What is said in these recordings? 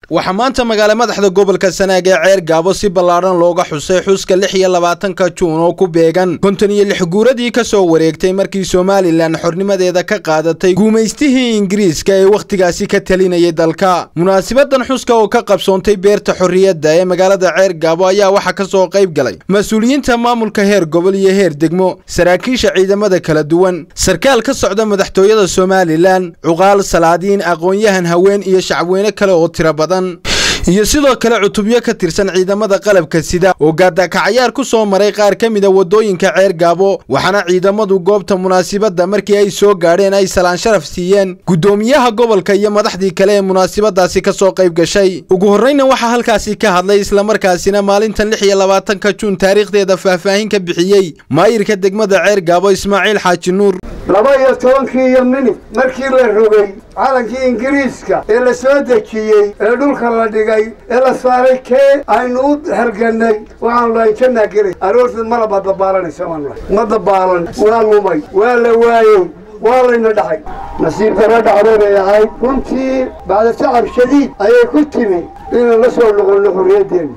waxaa maanta magaala madaxda gobolka sanaag ee ceer gaabo si ballaadhan looga xusay xuska lix iyo labaatanka juun oo ku beegan konton iyo lix guuradii ka soo wareegtay markii somalilan xornimadeeda ka qaadatay guumaystihii ingiriiska ee wakhtigaasi ka talinayay dalka munaasibadan xuska oo ka qabsoontay beerta xorriyadda ee magaalada ceer gaabo ayaa waxaa ka soo qayb galay mas-uuliyiinta maamulka heer gobol iyo heer degmo saraakiisha ciidamada kala duwan sarkaal ka socda madaxtooyada somalilan cuqaal salaadiin aqoon-yahan haween iyo shacabweyne kale oo tiro badan iyo sidoo kale cutubyo ka tirsan ciidamada qalabka sida oo gaadakacayaar ku soo maray qaar ka mida waddooyinka ceer gaabo waxaana ciidamadu goobta munaasibadda markii ay soo gaadheen ay salaan sharaf siiyeen guddoomiyaha gobolka iyo madaxdii kale ee munaasibadaasi ka soo qayb gashay ugu horreyna waxaa halkaasi ka hadlay islamarkaasina maalintan lix iyo labaatanka juun taariikhdeeda faahfaahin ka bixiyey maayirka degmada ceer gaabo ismaaciil xaaji nuur laba iyo tobankii iyo minit markii la rogay calankii ingiriiska ee la soo dejiyey ee dhulka la dhigay ee la saaray kee aynu u halgannay waxaanu lahayn jannaa gelay aroorteed malaba dabaalanaysa waanu lahay ma dabaalan waa lumay waa la waayey waa layna dhacay nasiib dara dhacday bay ahayd runtii bacda tacab shadiid ayay ku timi inaan la soo noqonno xorriyaddeena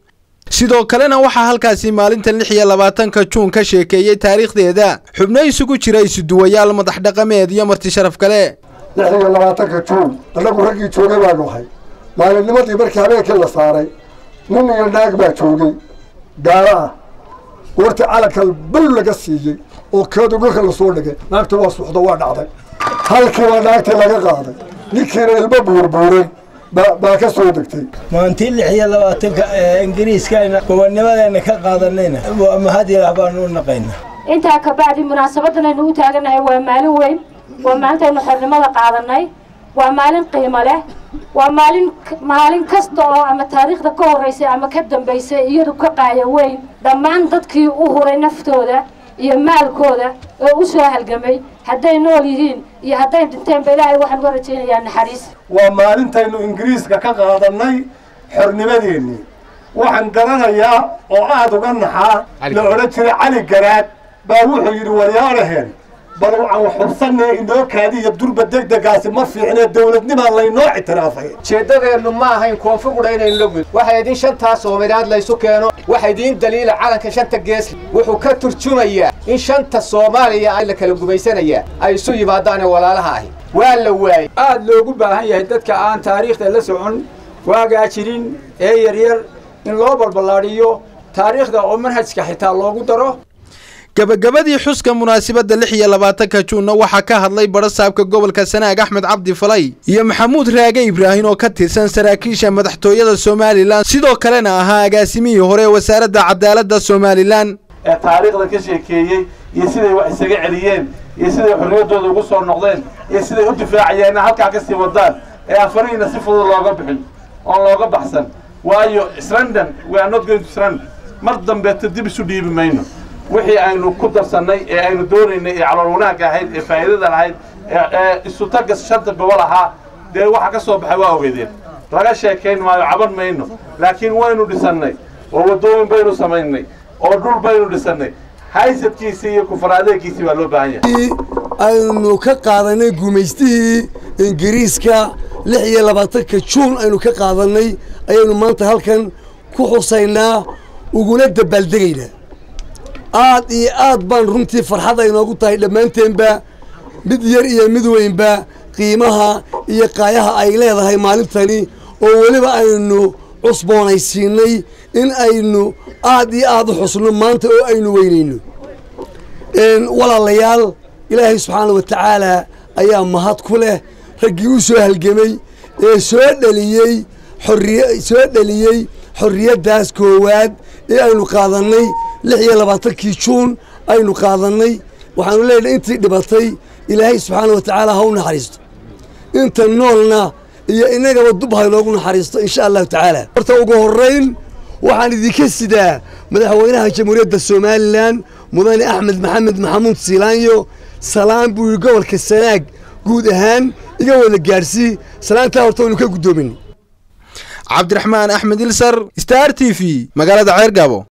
sidoo kalena waxaa halkaasi maalintan lix iyo labaatanka juun ka sheekeeyey taariikhdeeda xubno isugu jira isuduwayaal madax dhaqameed iyo marti sharaf kale lix iyo labaatanka juun annagu raggii joogay baanu ahay maalinnimadii markii habeenkii la saaray nin iyo naag baa joogay gaalo ah goortii calanka bal laga siiyey oo keedu dhulka lasoo dhigay naagta waa suxdo waa dhacday halkii baa naagtii laga qaaday ninkiina ilmo buurbuuray baa ka soo degtay maantii lix iyo labaatanka ingiriiskayna gobonnimadeena ka qaadanayna mahad ilaah baanu u naqaynaa intaa kabacdi munaasabadan aynu u taaganahay waa maalin weyn waa maalintaynu xornimada qaadanay waa maalin qiimo leh waa maalin maalin kasta oo ama taariikhda ka horraysay ama ka dambaysay iyadu ka qaaya weyn dhammaan dadkii u huray naftooda iyo maalkooda oo u soo halgamay hadday nool yihiin iyo hadday dhinteenba ilaahay waxaan uga rajaynayaa naxariis waa maalintaynu ingiriiska ka qaadannay xornimadeennii waxaan garanayaa oo aada uga naxaa la odhan jiray cali garaad baa wuxuu yidhi waryaadhaheen bal aan xubsanee inoo kaadi iyo durba degdegaasi ma fiicnee dowladnimaa laynoo ictiraafay jeeddadeennu ma ahayn koonfur qudha inaynu la gudbo waxa idiin shantaa soomaaliyaad laysu keeno waxa idiin daliila calanka shanta geesli wuxuu ka turjumayaa in shanta soomaaliya ay la kala gumaysanayaa ay isu yimaadaane walaalaha ahi waa la waayey aad loogu baahan yahay dadka aan taariikhda la socon waagaa jirin ee yaryar in loo balballaadhiyo taariikhda oo manhajka xitaa loogu daro gabagabadii xuska munaasibadda lix iyo labaatanka juunna waxaa ka hadlay badhasaabka gobolka sanaag axmed cabdi falay iyo maxamuud raage ibraahin oo ka tirsan saraakiisha madaxtooyada somalilan sidoo kalena ahaa agaasimihii hore ee wasaaradda cadaaladda somalilan ee taariikhda ka sheekeeyey iyo siday wax isaga celiyeen iyo siday xorriyaddooda ugu soo noqdeen iyo siday u difaacayeen halkaa ka sii wadaan ee afarihiina si fudud looga bixin oon looga baxsan waayo srandon we are not going to srand mar dambeeta dib isu dhiibi mayno wixii aynu ku darsannay ee aynu doonaynay ee calool wanaagga ahayd ee faa'iidada lahayd ee isutaga shanta gobol ahaa dee waxa ka soo baxay waa ogeedeen laga sheekayn maayo caban mayno laakiin waynu dhisannay oo waddooyin baynu samaynay oo dhul baynu dhisannay haysadkiisii iyo kufaraadeegiisii baa loo baahan yahay aynu ka qaadanay gumaystihii ingiriiska lix iyo labaatanka juun aynu ka qaadanay ayaynu maanta halkan ku xusaynaa uguna dabaaldegaynaa aad iyo aad baan runtii farxad ay noogu tahay dhammaanteenba mid yar iyo mid weynba qiimaha iyo qaayaha ay leedahay maalintani oo weliba aynu cusboonaysiinay in aynu aad iyo aad u xusno maanta oo aynu weynayno walaalayaal ilaahay subxaana wa tacaala ayaa mahad ku leh raggii u soo halgemay ee soo dheliyey xorriy soo dheliyey xorriyaddaas koowaad ee aynu qaadannay lix iyo labaatankii juun aynu qaadannay waxaanu leenahay intii dhibatay ilaahay subxaana wa tacaala ha u naxariisto inta noolna iyo innagaba dub ha inoogu naxariisto insha allahu tacaala horta ugu horrayn waxaan idinka sidaa madaxweynaha jamhuuriyadda somalilan mudane axmed maxamed maxamuud siilaanyo salaan buu yidhi gobolka sanaag guud ahaan iga wada gaadhsii salaantaa horta waynu ka guddoomin cabdiraxmaan axmed ilsar star t v magaalada ceer gaabo